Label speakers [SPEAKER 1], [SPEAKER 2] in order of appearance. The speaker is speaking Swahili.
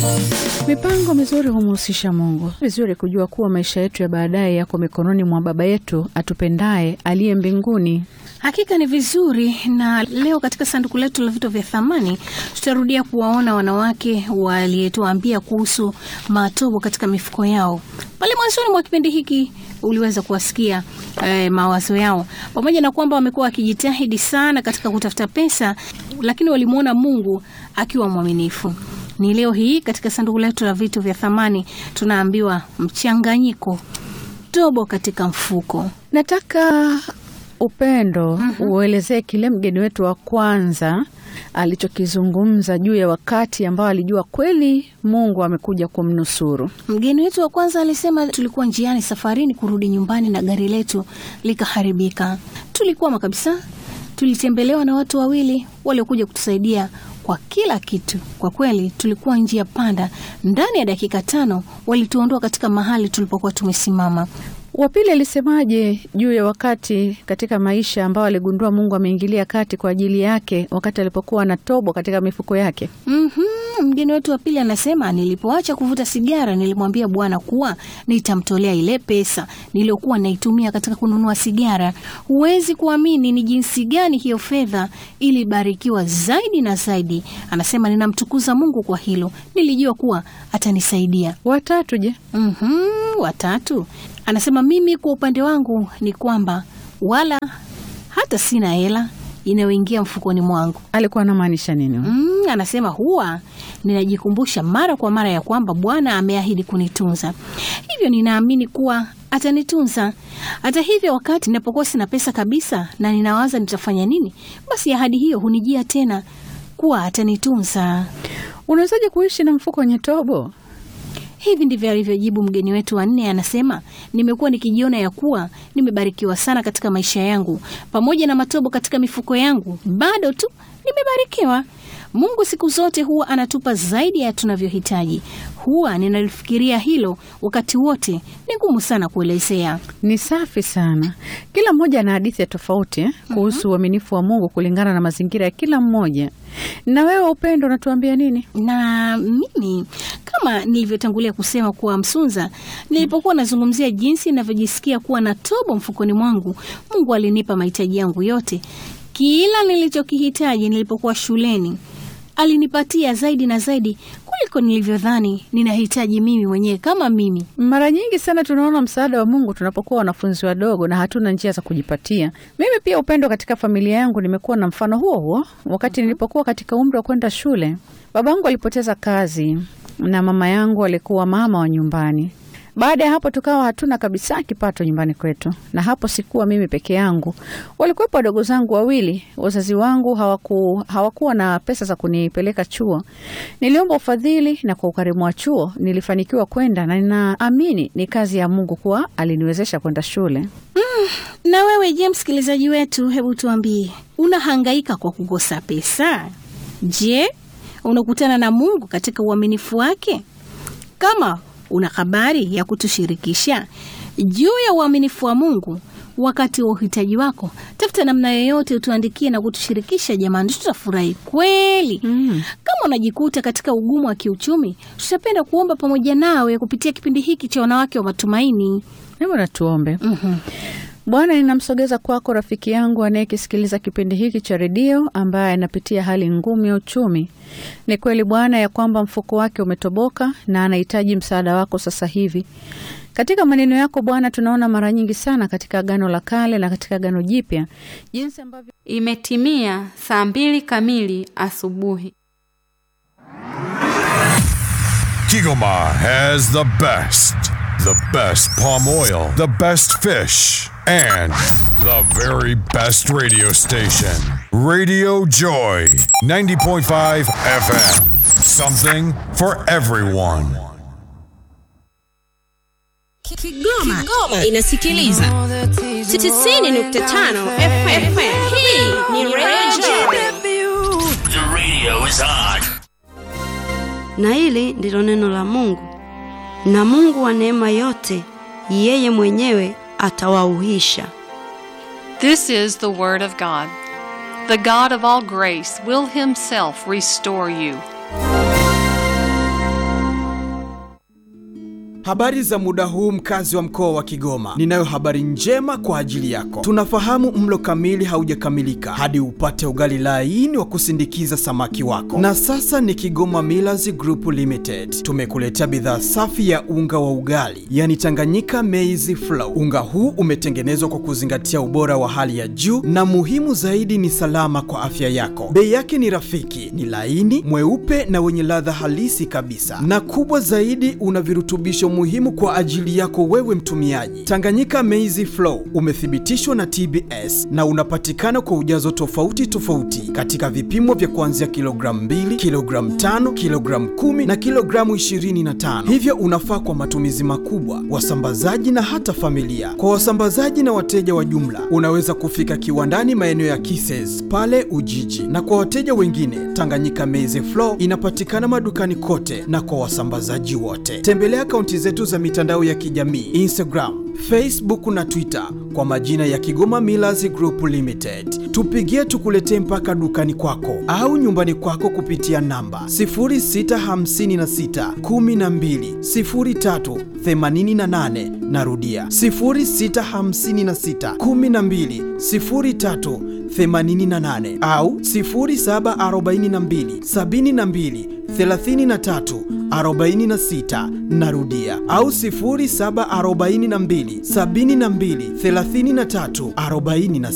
[SPEAKER 1] Mipango mizuri humhusisha Mungu. Vizuri kujua kuwa maisha yetu ya baadaye yako mikononi mwa Baba yetu atupendaye aliye mbinguni.
[SPEAKER 2] Hakika ni vizuri. Na leo katika sanduku letu la vitu vya thamani tutarudia kuwaona wanawake walietuambia kuhusu matobo katika mifuko yao. Pale mwanzoni mwa kipindi hiki uliweza kuwasikia eh, mawazo yao, pamoja na kwamba wamekuwa wakijitahidi sana katika kutafuta pesa, lakini walimwona Mungu akiwa mwaminifu. Ni leo hii katika sanduku letu la vitu vya thamani tunaambiwa mchanganyiko, tobo katika mfuko.
[SPEAKER 1] Nataka upendo uelezee kile mgeni wetu wa kwanza alichokizungumza juu ya wakati ambao alijua kweli Mungu amekuja kumnusuru.
[SPEAKER 2] Mgeni wetu wa kwanza alisema, tulikuwa njiani safarini kurudi nyumbani na gari letu likaharibika. Tulikwama kabisa. Tulitembelewa na watu wawili waliokuja kutusaidia kwa kila kitu. Kwa kweli tulikuwa njia panda. Ndani ya dakika tano walituondoa katika mahali tulipokuwa tumesimama.
[SPEAKER 1] Wa pili alisemaje juu ya wakati katika maisha ambao aligundua Mungu ameingilia kati kwa ajili yake wakati alipokuwa na tobo katika mifuko yake?
[SPEAKER 2] Mhm, mgeni wetu wa pili anasema, nilipoacha kuvuta sigara nilimwambia Bwana kuwa nitamtolea ile pesa niliyokuwa naitumia katika kununua sigara. Huwezi kuamini ni jinsi gani hiyo fedha ilibarikiwa zaidi na zaidi. Anasema, ninamtukuza Mungu kwa hilo, nilijua kuwa atanisaidia.
[SPEAKER 1] Watatu je?
[SPEAKER 2] Mhm, watatu anasema, mimi kwa upande wangu ni kwamba wala hata sina hela inayoingia mfukoni mwangu.
[SPEAKER 1] Alikuwa anamaanisha nini?
[SPEAKER 2] Mm, anasema huwa ninajikumbusha mara kwa mara ya kwamba Bwana ameahidi kunitunza, hivyo ninaamini kuwa atanitunza. Hata hivyo, wakati ninapokuwa sina pesa kabisa na ninawaza nitafanya nini, basi ahadi hiyo hunijia tena kuwa atanitunza.
[SPEAKER 1] Unawezaje kuishi na mfuko wenye tobo?
[SPEAKER 2] Hivi ndivyo alivyojibu mgeni wetu wa nne. Anasema, nimekuwa nikijiona ya kuwa nimebarikiwa sana katika maisha yangu, pamoja na matobo katika mifuko yangu, bado tu nimebarikiwa. Mungu siku zote huwa anatupa zaidi ya tunavyohitaji. Huwa ninalifikiria hilo wakati wote, ni ngumu sana kuelezea.
[SPEAKER 1] Ni safi sana. Kila mmoja ana hadithi ya tofauti eh, kuhusu uaminifu wa Mungu kulingana na mazingira ya kila mmoja. Na wewe Upendo, unatuambia nini?
[SPEAKER 2] na mimi kama nilivyotangulia kusema kuwa Msunza, nilipokuwa nazungumzia jinsi ninavyojisikia kuwa na tobo mfukoni mwangu, Mungu alinipa mahitaji yangu yote, kila nilichokihitaji nilipokuwa shuleni alinipatia zaidi na zaidi kuliko nilivyodhani ninahitaji mimi mwenyewe kama mimi.
[SPEAKER 1] Mara nyingi sana tunaona msaada wa Mungu tunapokuwa wanafunzi wadogo na hatuna njia za kujipatia. Mimi pia Upendo, katika familia yangu nimekuwa na mfano huo huo. Wakati nilipokuwa katika umri wa kwenda shule, babangu alipoteza kazi na mama yangu alikuwa mama wa nyumbani. Baada ya hapo tukawa hatuna kabisa kipato nyumbani kwetu, na hapo sikuwa mimi peke yangu, walikuwepo wadogo zangu wawili. Wazazi wangu hawaku, hawakuwa na pesa za kunipeleka chuo. Niliomba ufadhili na kwa ukarimu wa chuo nilifanikiwa kwenda, na ninaamini ni kazi ya Mungu kuwa aliniwezesha kwenda shule.
[SPEAKER 2] Na wewe je, msikilizaji wetu, hebu tuambie, unahangaika kwa kukosa pesa? Je, unakutana na Mungu katika uaminifu wake? Kama una habari ya kutushirikisha juu ya uaminifu wa Mungu wakati wa uhitaji wako, tafuta namna yoyote utuandikie na kutushirikisha. Jamani, tutafurahi kweli.
[SPEAKER 1] Mm.
[SPEAKER 2] Kama unajikuta katika ugumu wa kiuchumi, tutapenda kuomba pamoja nawe kupitia kipindi hiki cha Wanawake wa Matumaini.
[SPEAKER 1] Hebu natuombe.
[SPEAKER 2] Mhm.
[SPEAKER 1] Bwana, ninamsogeza kwako rafiki yangu anayekisikiliza kipindi hiki cha redio ambaye anapitia hali ngumu ya uchumi. Ni kweli Bwana ya kwamba mfuko wake umetoboka na anahitaji msaada wako sasa hivi. Katika maneno yako Bwana, tunaona mara nyingi sana katika Agano la Kale na katika Agano Jipya jinsi ambavyo
[SPEAKER 3] Imetimia saa mbili kamili asubuhi.
[SPEAKER 4] Kigoma has the best, the best palm oil, the best fish, and the very best radio station. Radio Joy, 90.5 FM. Something for everyone.
[SPEAKER 5] Kigoma, inasikiliza 90.5 FM. Hii ni Radio
[SPEAKER 6] The radio is on.
[SPEAKER 7] Na hili ndilo neno la Mungu. Na Mungu wa neema yote, yeye mwenyewe atawauhisha.
[SPEAKER 8] This is the Word of God. The God of all grace will Himself restore you.
[SPEAKER 9] Habari za muda huu mkazi wa mkoa wa Kigoma. Ninayo habari njema kwa ajili yako. Tunafahamu mlo kamili haujakamilika hadi upate ugali laini wa kusindikiza samaki wako. Na sasa ni Kigoma Millers Group Limited. Tumekuletea bidhaa safi ya unga wa ugali, yani Tanganyika Maize Flour. Unga huu umetengenezwa kwa kuzingatia ubora wa hali ya juu na muhimu zaidi ni salama kwa afya yako. Bei yake ni rafiki, ni laini, mweupe na wenye ladha halisi kabisa. Na kubwa zaidi una virutubisho muhimu kwa ajili yako wewe mtumiaji. Tanganyika Maize Flour umethibitishwa na TBS na unapatikana kwa ujazo tofauti tofauti katika vipimo vya kuanzia kilogramu 2, kilogramu 5, kilogramu 10 na kilogramu 25. Hivyo unafaa kwa matumizi makubwa, wasambazaji na hata familia. Kwa wasambazaji na wateja wa jumla, unaweza kufika kiwandani maeneo ya Kises pale Ujiji, na kwa wateja wengine, Tanganyika Maize Flour inapatikana madukani kote na kwa wasambazaji wote. Tembelea akaunti zetu za mitandao ya kijamii Instagram, Facebook na Twitter kwa majina ya Kigoma Millers Group Limited. Tupigie tukuletee mpaka dukani kwako au nyumbani kwako kupitia namba 0656 12 03 88. Narudia 0656 12 03 88 au 0742 72 33 46 narudia au 0742 72 33 46